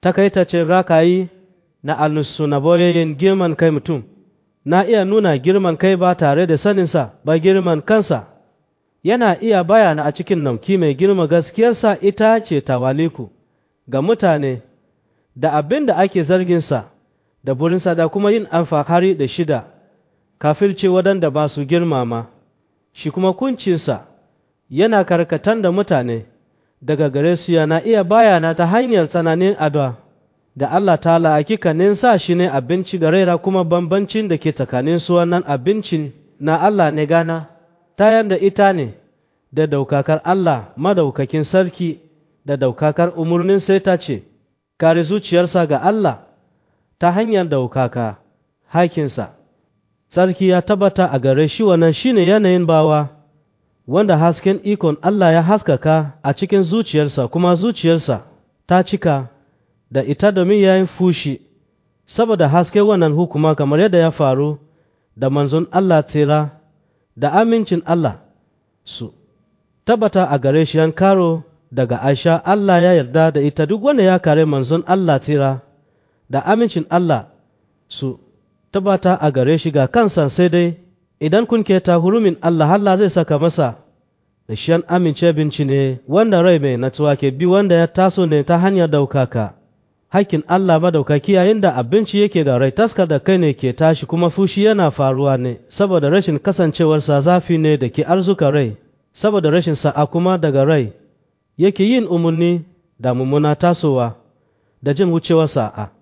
takaitacin rakayi na alnusu na boyayyen girman kai mutum na iya nuna girman kai ba tare da saninsa ba girman kansa yana iya bayana a cikin nauki mai girma gaskiyarsa ita ce tawaliku ga mutane da abin da ake zarginsa da burinsa da kuma yin alfahari da shida kafirce waɗanda ba su girmama shi kuma kuncinsa yana karkatan da mutane daga gare su yana iya bayana ta hanyar tsananin addu'a da Allah ta'ala hakikanin sa shi ne abinci da raira kuma bambancin da ke tsakanin su wannan abincin na Allah ne gana ta yanda ita ne da daukakar Allah madaukakin sarki da daukakar umarnin sai ta ce kare zuciyarsa ga Allah ta hanyar daukaka hakinsa sarki ya tabbata a gare shi wannan shine yanayin bawa wanda hasken ikon Allah ya haskaka a cikin zuciyarsa kuma zuciyarsa ta cika da ita domin ya yi fushi saboda haske wannan hukuma kamar yadda ya faru da manzon Allah tira da amincin Allah su tabbata a gare shi yan karo daga Aisha Allah ya yarda da ita duk wanda ya kare manzon Allah tira da amincin Allah su tabbata a gare shi ga kansa sai dai idan kun keta hurumin Allah Allah zai saka masa da shi an amince binci ne wanda rai mai natuwa ke bi wanda ya taso ne ta hanyar daukaka hakkin Allah madaukaki yayin da abinci yake da rai taskar da kai ne ke tashi kuma fushi yana faruwa ne saboda rashin kasancewarsa zafi ne da ke arzuka rai saboda rashin sa'a kuma daga rai yake yin umarni da mummuna tasowa da jin wucewar sa'a